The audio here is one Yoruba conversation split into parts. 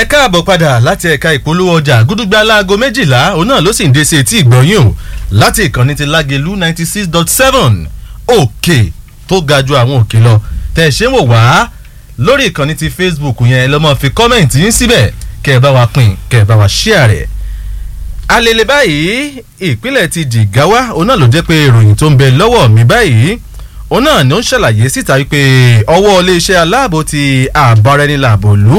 ẹ káàbọ̀ padà láti ẹ̀ka ìpolówó ọjà gúdúgbà láago méjìlá òun náà ló sì ń dé sí etí ìgbọ̀nyìn o láti ìkànnì ti lágelu ninety six dot seven òkè tó ga ju àwọn òkè lọ tẹ̀ ṣé wò wá lórí ìkànnì ti facebook yẹn lọ́mọ fi kọ́mẹ̀ntì yín síbẹ̀ kẹ́ ẹ bá wa pín kẹ́ ẹ bá wa ṣíà rẹ̀ alele báyìí ìpínlẹ̀ ti jìgáwá òun náà ló jẹ́ pé ìròyìn tó ń bẹ lọ́wọ́ mi báyìí òun náà ni ó ń ṣàlàyé síta wípé ọwọ́ iléeṣẹ́ aláàbò ti àbárẹ́nilàbòlú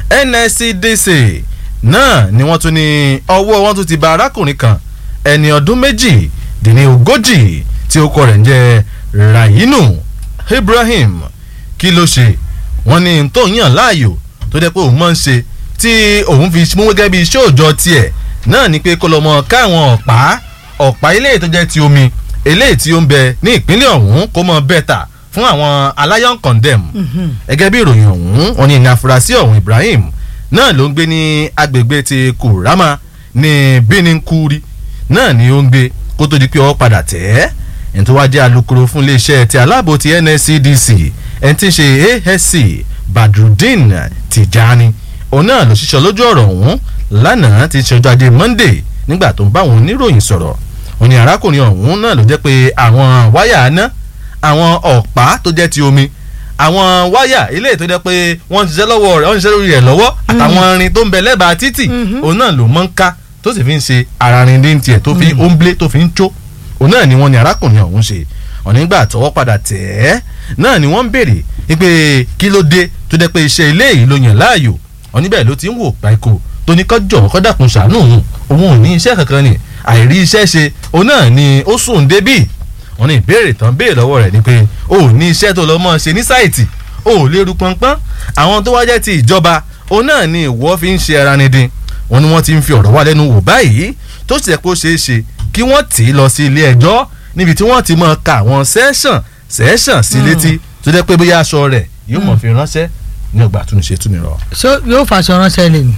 nscdc náà ni wọ́n tún ní ọwọ́ wọn tún ti ba arákùnrin kan ẹni ọdún méjì dín ní ogójì tí ó kọ rẹ̀ ń jẹ́ rahinu ibrahim kí ló ṣe wọ́n ní tó ń yàn láàyò tó jẹ́ pé òun máa ń ṣe tí òun fi mú gẹ́gẹ́ bí iṣẹ́ òòjọ́ tiẹ̀ náà ni pé kó lọ mọ káwọn ọ̀pá ọ̀pá ilé tó jẹ́ ti omi eléyìí tí ó ń bẹ ní ìpínlẹ̀ ọ̀hún kó mọ bẹ́tà fún àwọn aláyọ̀n condemn gẹ́gẹ́ bí ìròyìn ọ̀hún wọn ni ní afurasí ọ̀hún ibrahim náà ló ń gbé ní agbègbè ti kurama ní bínínkúri náà ni ó ń gbé kó tó di pé ọwọ́ padà tẹ̀ ẹ́ ẹni tó wá jẹ́ alukoro fún iléeṣẹ́ ti aláàbò ti nscdc ẹni tí ń ṣe asc badrudeen tijani òun náà ló ṣiṣẹ́ lójú ọ̀rọ̀ ọ̀hún lánàá ti ṣe ọjọ́ ajé monday nígbà tó ń bá àwọn oníròyìn sọ̀rọ̀ òní arákùnrin ọ̀hún náà ló jẹ́ pé àwọn wáyà aná àwọn ọ̀pá tó jẹ́ ti omi àwọn wáyà ilé tó jẹ́ pé wọ́n ń ṣiṣẹ́ lọ́wọ́ rẹ̀ wọ́n ń ṣiṣẹ́ lórí rẹ̀ lọ́wọ́ àtàwọn irin tó ń bẹ lẹ́bàá títì òun náà ló mọ́ ń ká tó sì fi ń ṣe ara rin dín tiẹ̀ tó fi ń blé tó fi ń jó òun náà ni wọ́n ní arákùnrin ọ̀hún ṣe ọ̀nígbà tọwọ́ padà tẹ̀ ẹ́ náà ni wọ́n ń béèrè wípé kí ló dé tó jẹ́ pé iṣẹ́ ilé yìí ló yàn láàyò ọ̀níbẹ̀ ló ti ń wò páìkò tó ní kọjọ kọdàkùn ṣàánú òun òun ò ní iṣẹ́ kankan ni àìrí iṣẹ́ ṣe òun náà ni ó sùn débì wọn ní ìbéèrè tán béèrè lọ́wọ́ rẹ̀ ni pé o ò ní iṣẹ́ tó lọ mọ́ ṣe ní sáìtì o ò lè ru pọnpọ́n àwọn tó wá jẹ́ ti ìjọba òun náà ni ìwọ fi ń ṣe ara ni dín wọn ni wọ́n ti ń fi ọ̀rọ̀ wá lẹ́nu wò báyìí tó sì yẹ kó ṣeé ṣe kí wọ́n tì í lọ sí ilé ẹjọ́ níbi tí wọ́n ti mọ̀ ka àwọn sẹ́ṣàn sẹ́ṣàn sí létí tó jẹ́ pé bóyá aṣọ rẹ̀ yóò mọ̀ fi ránṣẹ́ ní ọgbà àtúnṣe túnmírọ̀. so yóò fàṣọ ránṣẹ́ lè ní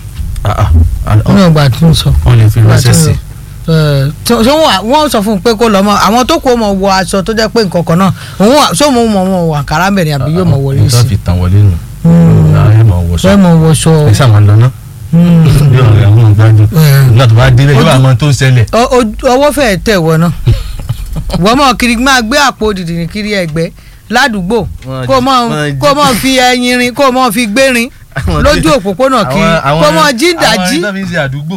ní ọgbà àtúnṣe. wọ́n lè fi ránṣẹ́ sí. ṣé wọ́n sọ fún un pé kó lọ mọ àwọn tó kó mọ wọ aṣọ tó jẹ́ pé nǹkan kan náà òun ṣé òun mọ wọn wọ àkàrà mẹ́rin àbí yóò mọ wọlé sí. nǹkan fi tàn wọlé nù. ẹ mọ wọṣọ ẹ mọ wọṣọ. ẹ sàmà lọ náà. yóò rẹ àwọn ìgbàdùn nígbà tó bá délé yóò àmọ́ tó ń ṣẹlẹ̀. ọwọ́ fẹ́ẹ̀ tẹ̀ wọ náà wọ́n mọ̀ kiri máa gbé àpò dìdìrín kiri ẹ̀gbẹ́ ládùúgbò kó mọ̀ kó mọ̀ fi ẹyin rin kó mọ̀ fi gbé rin lójú òpópónà kiri kó mọ̀ jíǹdàjí àwọn ẹni fi ń ṣe àdúgbò.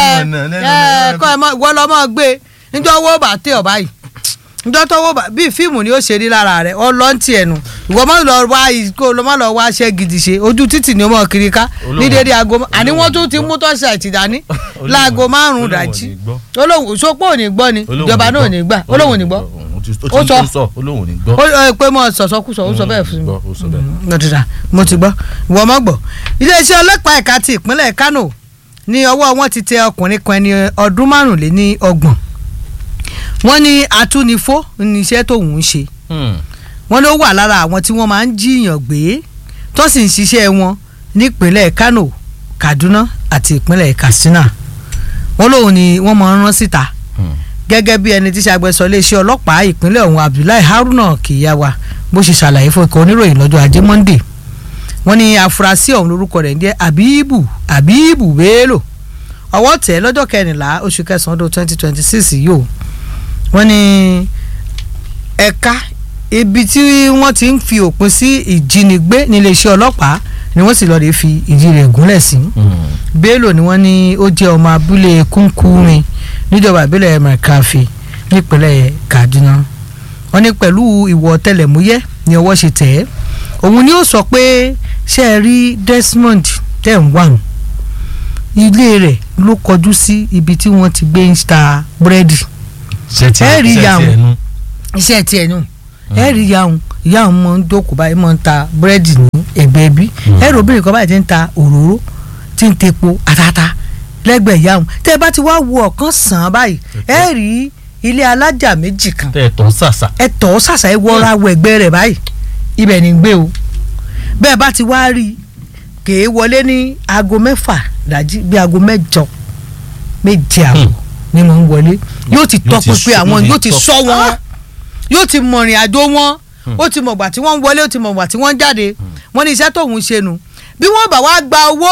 kọ́ ẹ wọ́n lọ mọ́ gbé níjọ́ owó bá tẹ̀ ọ́ báyìí níjọ́ tọ́wọ́ bá bíi fíìmù ni ó ṣe rí lára rẹ̀ ọ lọ́n tiẹ̀ nù ìwọ má lọ wá kó lọ má lọ wá ṣẹ́ gidi ṣe ojú títì ni ó mọ̀ kiri ká ní dédé aago àní wọ́n tún ti mú tọ́sí àti dání láago márùn-ún dájí olóhùn sopọ̀ ò ní gbọ́ ni ìjọba náà ò ní gbà olóhùn ò ní gbọ́ ó sọ olóhùn ní gbọ́. ó pé mo sọ̀sọ́kùsọ ó sọ bẹ́ẹ̀ fún mi mo ti dà mo ti gbọ́ ìwọ mọ́ gbọ́. iléeṣẹ́ ọlọ́pàá ẹ̀ka ti ìpínlẹ̀ Kánò ní ọwọ́ wọn ti tẹ ọkùnrin kan ẹni ọdún márùnléní ọgbọ̀n wọ́n ní atúnifó ní iṣẹ́ tóun ń ṣe wọ́n ló wà lára àwọn tí wọ́n máa ń jiyàn gbé tó sì ń ṣiṣẹ́ wọn nípínlẹ̀ Kánò Kaduna àti ìpínlẹ̀ Katsina wọ́n lóun ni wọ́n máa ń rán síta gẹ́gẹ́ bí ẹni tí ṣàgbẹ́sọ iléeṣẹ́ ọlọ́pàá ìpínlẹ̀ ọ̀hún Abdullahi Haruna Kiyawa bó ṣe ṣàlàyé fún ikọ̀ oníròyìn lọ́jọ́ ajé Monday wọ́n ní afurasí ọ̀hún lórúkọ rẹ̀ ń jẹ́ Abibu Abibu Bello ọwọ́ tẹ̀ lọ́jọ́ kẹrìnlá oṣù kẹsàn-án ọdún twenty twenty six yìí o wọ́n ní ẹ̀ka ibi tí wọ́n ti ń fi òpin sí ìjínigbé níléeṣẹ́ ọlọ́pàá ni wọ́n sì lọ́ọ́ lè fi ìdí rẹ̀ gúnlẹ̀ sí Bello ni wọ́n ní ó jẹ́ ọmọ abúlé kúnkúrin níjọba ìbílẹ̀ mẹ̀káfì nípínlẹ̀ Kaduna wọ́n ní pẹ̀lú ìwọ ọ̀tẹlẹ̀múyẹ́ ni ọwọ́ ṣe tẹ̀ ẹ́ òun ni ó sọ pé ṣe é rí Desmond tẹ̀ ń wà nù ilé rẹ̀ ló kọjú sí ibi tí wọ́n ti gbé ń ta búrẹ́dì ẹ rí yàwùn iṣẹ́ tiẹ̀ nù ẹ rí yàwùn yàwùn mọ̀ ń jókòó báyìí mọ̀ ń ta búrẹ́dì ní ẹ̀gbẹ́ bí ẹ rí obìnrin kan báyìí ti ń ta òróró ti ń tepo àtàtà lẹ́gbẹ̀ẹ́ ìyá wọn tẹ́ ẹ bá ti wá wo ọ̀kan sàn án báyìí ẹ rí ilé alájà méjì kan tẹ ẹ tọ́ sàṣà. ẹ tọ́ sàṣà ẹ wọra wọ ẹgbẹ́ rẹ̀ báyìí ibẹ̀ ní gbé o bẹ́ẹ̀ bá ti wá rí kèé wọlé ní aago mẹ́fà dájí bí aago mẹ́jọ méje àbọ̀ ni mò ń wọlé yóò ti tọpinpin àwọn yóò ti sọ wọn yóò ti mọ ìrìn àjò wọn ó ti mọ̀gbà tí wọ́n ń wọlé ó ti mọ̀gbà tí wọ́n ń jáde wọ́n ní iṣẹ́ tóun ṣe nu bí wọ́n bá wá gba owó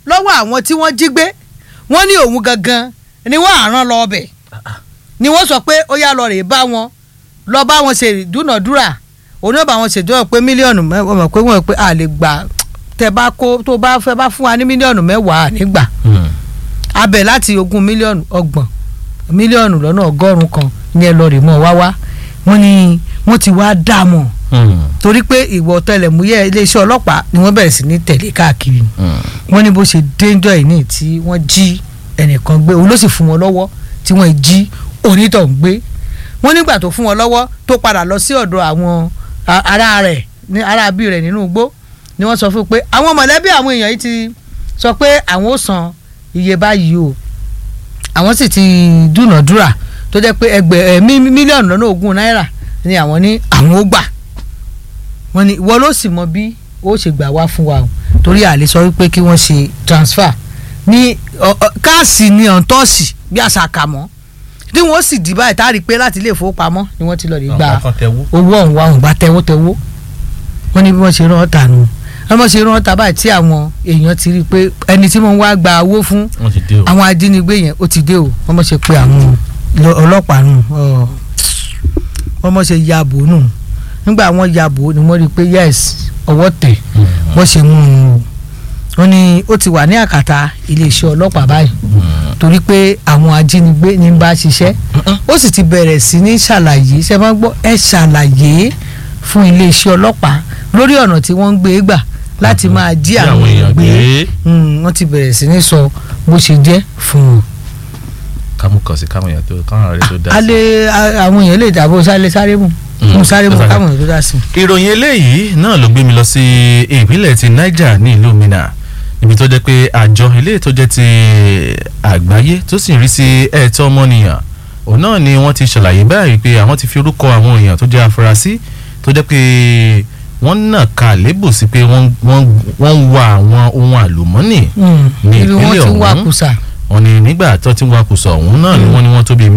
lọ́wọ́ àwọn tí wọ́n jí gbé wọ́n ní òun gangan ni wọ́n àrán lọ ọbẹ̀ ni wọ́n sọ pé ó yá lọ rè bá wọn lọ bá wọn ṣe dúnàdúrà òun náà bá wọn ṣèjọ́ pé mílíọ̀nù mẹ́wàá mọ̀ pé wọ́n pé a lè gbà tẹ bá kó tó bá fẹ́ bá fún wa ní mílíọ̀nù mẹ́wàá nígbà abẹ láti ogún mílíọ̀nù ọgbọ̀n mílíọ̀nù lọ́nà ọgọ́rùn-ún kan ní ẹ lọ rè mọ́ wá wá wọ́n ní wọ́n ti wá dá mọ̀ torí pé ìwọ ọ̀tẹlẹ̀múyẹ́ iléeṣẹ́ ọlọ́pàá ni wọ́n bẹ̀rẹ̀ sí ní tẹ̀lé káàkiri wọ́n ní bó ṣe déńjọ́ yìí ní tí wọ́n jí ẹnìkan gbé òun ló sì fún wọn lọ́wọ́ tí wọ́n jí onítọ̀ ń gbé wọ́n nígbà tó fún wọn lọ́wọ́ tó padà lọ sí ọ̀dọ̀ àwọn ará rẹ̀ ní ará bí rẹ̀ nínú igbó ni wọ́n sọ fún pé àwọn mọ̀lẹ́bí àwọn èèyàn yìí ti sọ pé àwọn ò san iye báyìí o àwọn sì ti dúnàdúrà tó jẹ́ pé ẹgbẹ́ mílíọ̀nù lọ́nà ogún náírà ni àwọn ní àwọn ó gbà wọ́n ní ìwọ ló sì mọ bí ó ṣe gbà wá fún wa o torí àlè sọ wípé kí wọ́n ṣe transfer ní káàsì ní ọ̀ǹtọ́ọ̀sì bí àṣà kà mọ́ tí wọ́n sì dì báyìí tá a rí i pé láti ilé ìfowópamọ́ ni wọ́n ti lọ rí gba owó ọ̀hún wa ọ̀hún bá tẹ́wọ́ tẹ́wọ́ wọ́n ní bí wọ́n ṣe rán ọ̀tà nù wọ́n ṣe rán ọ̀tà báyìí tí àwọn èèyàn ti rí i pé ẹni tí wọ́n wá gba owó fún àwọn ajínigbé yẹn ó ti dé o wọ́n mọ̀ ṣe pé àwọn ọlọ́pàá nù wọ́n mọ̀ ṣe yabò nù nígbà wọ́n yabò ni wọ́n rí i pé yes ọwọ́ tẹ̀ wọ́n ṣe mú un o wọ́n ní ó ti wà ní àkàtà iléeṣẹ́ ọlọ́pàá báyìí torí pé àwọn ajínigbé ní bá ṣiṣẹ́ ó sì ti bẹ̀rẹ̀ sí ní ṣàlàyé ṣe máa ń gbọ́ ẹ ṣàlàyé fún iléeṣẹ́ ọlọ́pàá lórí ọ̀nà tí wọ́n ń gbé gbà láti máa jí àwọn èèyàn gbé wọ́n ti bẹ̀rẹ̀ sí ní sọ bó ṣe jẹ́ fún wọn. kámú kàn sí káwọn èèyàn tó káwọn àrẹ tó dá sí. alẹ́ àwọn èèyàn lè dàbò sáré sáré mú mo sáré mú káwọn èèyàn tó dá sí. ìròyìn eléyìí náà ló gbé mi lọ sí ìpínlẹ̀ ti Niger ní ìlú Minna ibi tó jẹ́ pé àjọ ilé tó jẹ́ ti àgbáyé tó sì ń rí sí ẹ̀tọ́ ọmọnìyàn òun náà ni wọ́n ti ṣàlàyé báyìí pé àwọn ti fi orúkọ àwọn èèyàn tó jẹ́ afurasí tó jẹ́ pé wọ́n nà ká lébù sí pé wọ́n ń wa àwọn ohun àlùmọ́nì ní ìpínlẹ̀ ọ̀hún wọ́n ní nígbà tó ti ń wakùsà ọ̀hún náà ni wọ́n ní wọ́n tó bíi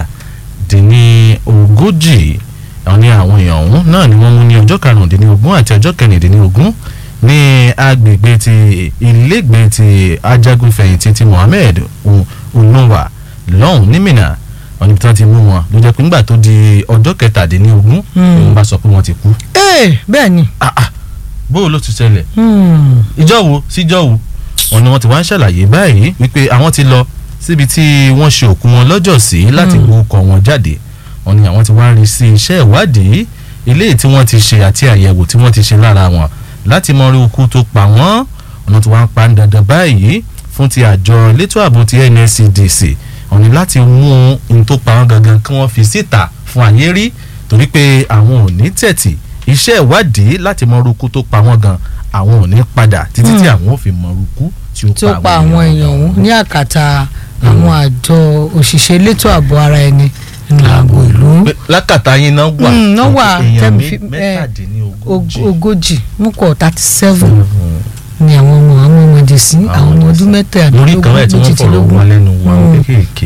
mẹ́tàdínní ogójì àwọn ní àwọn èèyàn ọ̀hún náà ni wọ́n mú ní ọjọ́ karùndínlógún àti ọjọ́ kẹrìndínlógún ní agbègbè ti ilégbè ti ajagunfẹ̀yìntì ti Mohammed Unuwa lọ́hùn ní Minna wọ́n ní tí wọ́n ti mú wọn ló jẹ́ pé nígbà tó di ọjọ́ kẹtàdínlógún òun bá sọ pé wọ́n ti kú. ee bẹ́ẹ̀ ni. bóò ló ti ṣẹlẹ̀ ìjọ wo síjọ wo wọ́n ní wọ́n ti wá ń ṣàlàyé báyìí wípé àwọn ti lọ síbi tí wọ́n ṣe òkú wọn lọ́jọ́ sí láti gbókọ̀ wọn jáde wọ́n ní àwọn ti wá ń rí sí iṣẹ́ ìwádìí eléyìí tí wọ́n ti ṣe àti àyẹ̀wò tí wọ́n ti ṣe lára wọn láti mọ orí ikú tó pa wọ́n ọ̀nà tí wọ́n pa ń dandan báyìí fún ti àjọ elétò ààbò ti NSCDC ọ̀nì láti mú ohun tó pa wọ́n gangan kí wọ́n fi síta fún àyè rí torí pé àwọn ò ní tẹ̀tì iṣẹ́ ìwádìí láti mọ orí ikú tó pa wọ́n gan àwọn ò ní padà títí tí àwọn ò fi mọ orí ikú tí ó pa àwọn èèyàn ọ̀hún ní àkàtà àwọn àjọ òṣìṣẹ́ elétò ààbò ara ẹni ìlàbò ìlú. lákàtà yín náà wà náà wà èèyàn mẹ́tàdínlógójì ogójì mú kọ thirty seven ni àwọn ọmọ àwọn ọmọdé sí àwọn ọmọ ọdún mẹ́tàdínlógún lórí kan ẹ̀ tí wọ́n fọ̀rọ̀ wọn lẹ́nu wọn kéékèèké.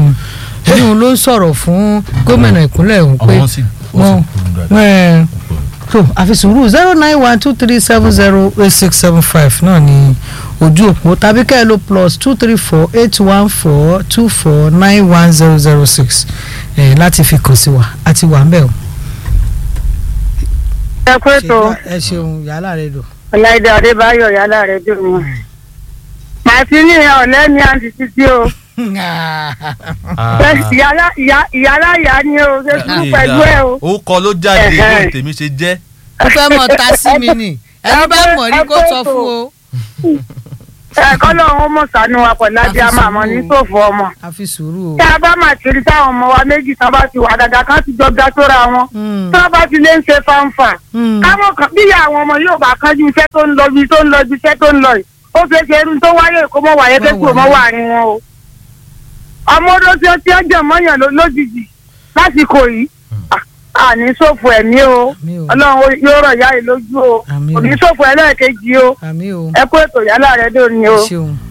ẹni ló ń sọ̀rọ̀ fún gómìnà ìpínlẹ̀ ọ̀hún pé wọ́n so àfi sùúrù zero nine one two three seven zero eight six seven five náà ni ojú òpó tàbí kẹ́ ẹ lò plus two three four eight one four two four nine one zero zero six láti fi kàn sí wa àti wà ń bẹ̀ o. ẹ pé tó ẹ ṣeun yàrá rẹ dùn. ọ̀làdé adébáyọ̀ yàrá rẹ dùn wọn. màtínì ọ̀lẹ́ mi àǹtí títí o. ìyálà ìyá ni o ṣe sùúrù pẹ̀lú ẹ o. ó kọ ló jáde bí tèmi ṣe jẹ́. ẹ fẹ́ mọ̀ ta sí mi nì ẹni bá mọ̀ rí kó sọ fún o. ẹ̀kọ́ lọ́wọ́ mọ̀ sànú wa pẹ̀lú adé a máa mọ̀ ní sòfò ọmọ. àfi sùúrù o. tí a bá máa kiri táwọn ọmọ wa méjì tán bá ti wà dáadáa kan ti jọba sóra wọn. tí wọ́n bá ti lè ń ṣe fanfa. káwọn kan bí àwọn ọmọ yóò bá kánjú iṣẹ́ tó ń lọ bí tó ń lọ bí iṣẹ́ tó ń lọ yìí ó ṣeé ṣe irun tó wáyé kó mọ̀ wáyé pé kí o mọ̀ wà ní wọn o. ọmọ odó tí ó ti ń jẹ mọ́yàn lójijì lásìkò yìí àní ṣòfò ẹ̀mí o ọlọ́run yóò rọ̀ yá yìí lójú o òní ṣòfò ẹlẹ́ẹ̀kejì o ẹ kó ètò yálà rẹ dòní o.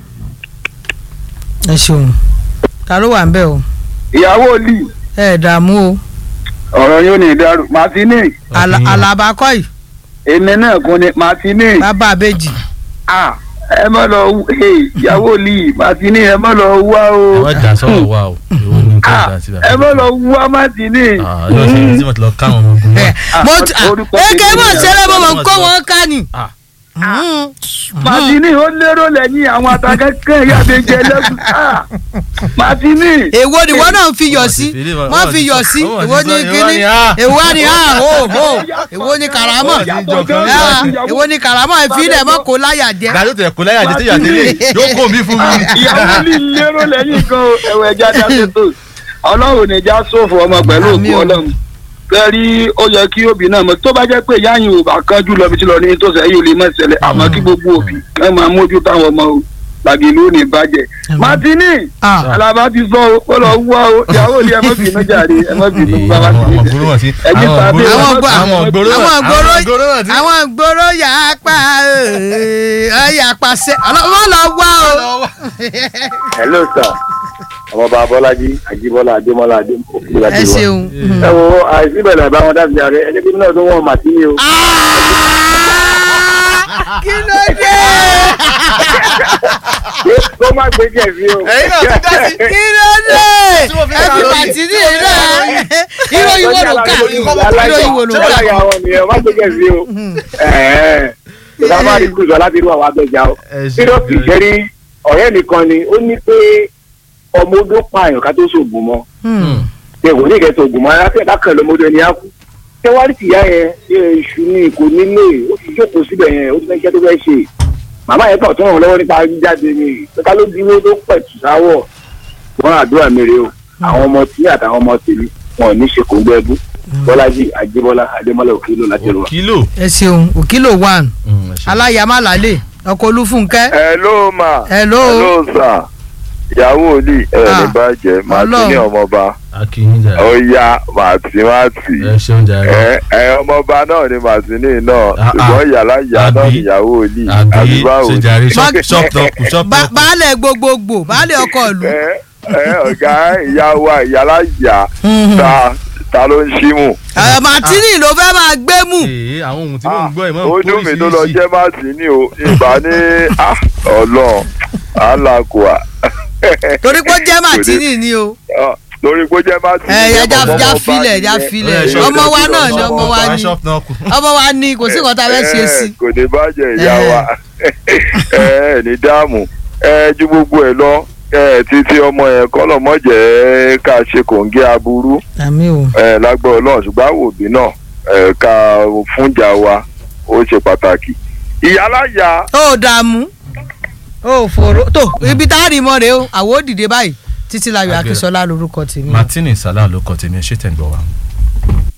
ẹ ṣeun ta ló wà ń bẹ̀ o. ìyàwó lì. ẹ dààmú o. ọ̀rọ̀ yóò ní ìdárò màtínì. àlàbà kọ́ yìí. èmi náà kún ni màtínì. bàbá àbèjì. ẹ má lọ hey, ìyàwó lì màtínì ẹ má lọ wá o ẹ má jà sọ̀rọ̀ wa o èwo ni kò Ah, dá sí ẹ má lọ wá màtínì. ọjọ́ sí tí mo ti lọ káwọn ọmọ ogun ẹ wa. mo ti orúkọ eke tèmi mọ̀ ni ṣẹlẹ̀ mo mọ̀ ń àwọn kó ọmọ wọn ká ni. Ah. Mm. màtínì ó lérò lẹ́yìn àwọn àtàkẹ́kẹ́ ìyáàbẹ̀jẹ lẹ́kùn Ah, màtínì. èwo ni wọn náà ń fi yọ Wọ́n sí ti fi ilé wọn- wọ́n wọ́n fi ti yọ sọ- sí wọ́n ti èwo sọ- ni èwo kíní ni ah. èwo ni ah ho ho èwo ni karamọ Wọ́n ti jọ kan Ah, lọ. èwo ni karamọ ìfilẹ̀ mọ́ kó láyà jẹ́. gàdó tẹ kó láyà jẹ téyà délé yóò kó mi fún mi. ìyàwó lì lérò lẹ́yìn gan o ẹ̀wọ̀ ẹja dáṣẹ́ tó ọlọ́run ní já sófò ọmọ pẹ̀lú òkú Àmín o. ọlọ́run kẹrí ó yẹ kí òbí náà mọ tó bá jẹ́ pé ìyá yìí ò bá kánjú lọ bí tí lọ ní tó sẹ́yìn ò lè mọ̀ ṣẹlẹ̀ àmọ́ kí gbogbo òbí ẹ máa mójú táwọn ọmọ o làgìlú ò ní bàjẹ́ martini Ah. alaba ti sọ o ó lọ wá o ìyàwó ilé ẹ má bínú jàre ẹ má bínú bàbá àwọn ti ògbóró wọn sí Ẹ̀yin àwọn tàbí ògbóró àwọn wọn- gbọ́- àwọn ògbóró wọn- àwọn àwọn ògbóró wọn gbòòrò sí. àwọn gbòòrò yà á pa ẹ yà á pa sẹ wọn lọ wá o. hello sir ọmọọba bọ́lájí àjíbọ́lá adémọ́lá adémọ́lá ẹ ṣeun. ẹ wo àìsíbẹ̀lẹ̀ àbáwọn dábìí ààrẹ ẹni bí náà tó wọ́n màtí o. Ah! kí ló dé kó má gbé jẹ̀bi o. ẹ̀yin náà ti dá sí. kí ló dé Tí wọ́n fi ẹ ká fi lórí. bàtí ní ìlú ìròyìn wo ló ká ìròyìn wo ló ṣé ká. ọ̀la àwọn nìyẹn má gbé jẹ̀bi o. sábà rí kùsọ̀ láti rú àwọn abẹ́jà o. Ẹ ṣe kíró kì í bẹ́ẹ̀. ṣe rí ọ̀rẹ́ mi kan ni ó ní pé ọmọ odó pààyàn ká tó ṣògùn mọ́ ṣe kò ní ìkẹtọ̀ ògùn mọ́ aráfẹ́ kákan lọ́mọdé ni á kú. ṣé wàá rí tìyá yẹn ṣe iṣu ní kò nílé ó ti jókòó síbẹ̀ yẹn ó ti fẹ́ iṣẹ́ tó fẹ́ ṣe. màmá yẹn kàn tó ràn lọ́wọ́ nípa jíjáde ni ká ló dúró tó pẹ̀tù sáwọ̀. wọ́n àdúrà mi rè o àwọn ọmọ tí àtàwọn ọmọ tèmi wọn ò ní ṣe kò gbẹ bú. bọ́lájì àjíbọ́lá adémọ́lá òkèlò láti rọ. kìlò. ẹ ṣeun òkìlò one aláyàmá làálẹ̀ ọkọ̀ olúfúnkẹ́ hello ma Hello. hello sir ìyàwó òlì ẹ Ah, ní bàjẹ́ màá tún ní Ọlọ́run. ọmọọba akínyìn jà ó yá màtí màtí ẹ ṣeun jà rẹ. ẹ ẹ ọmọọba náà ni màtínì náà Ah, ah. ṣùgbọ́n yàrá ìyá náà Àbí? níyàwó òlì àbí báwo ṣe ni? jàre Má- ṣọ́ọ̀pù tọkù ṣọ́ọ̀pù Ba- tọkù. baálẹ̀ gbogbogbò baálẹ̀ ọkọ̀ ìlú. ẹ ẹ ọ̀gá ìyá wa ìyálà ìyá Mhm. ta ta ló ń ṣímù. Ẹ, Martini ló fẹ́ máa gbé mú. ee àwọn ohun tí mò ń gbọ́ ẹ̀ mọ́ ó dùn mí tó lọ jẹ́ màtínì o ìgbà ní ah, ọlọ́run alákòá. torí pé ó jẹ́ Martini ni o. lórí pé ó jẹ́ màtínì. ẹ yẹ já ọmọ já ọba filẹ̀ já nìyẹn. filẹ̀ Ẹ, ṣọ́ọ̀pù ọmọ wa tọkù náà ni lọ, ọmọ wa ni ṣọ́ọ̀pù tọkù. ọmọ wa ni kò sí nǹkan tá a fẹ́ ṣe sí. kò ní bàjẹ́ ìyá Eh. wa ẹ ẹ ní dáàmú ẹ ju gbogbo ẹ lọ ẹ títí ọmọ yẹn kọ́lọ̀ mọ̀jẹ̀ ká ṣe kòǹgẹ́ aburú àmì o. ẹ lágbọ́ ọlọ́run ṣùgbọ́n àwọn òbí náà ẹ ká fúnjà wa ó ṣe pàtàkì. ìyálàyà ó dààmú ó fòrò tó ibi tá a rí mọ́ rèé o àwọn ò dìde báyìí títí láyọ̀ Àgbẹ̀. akínsọ́lá lorúkọ tèmi. martini salah ló kọ tèmi ẹ ṣe tẹ̀ ń gbọ́ wa.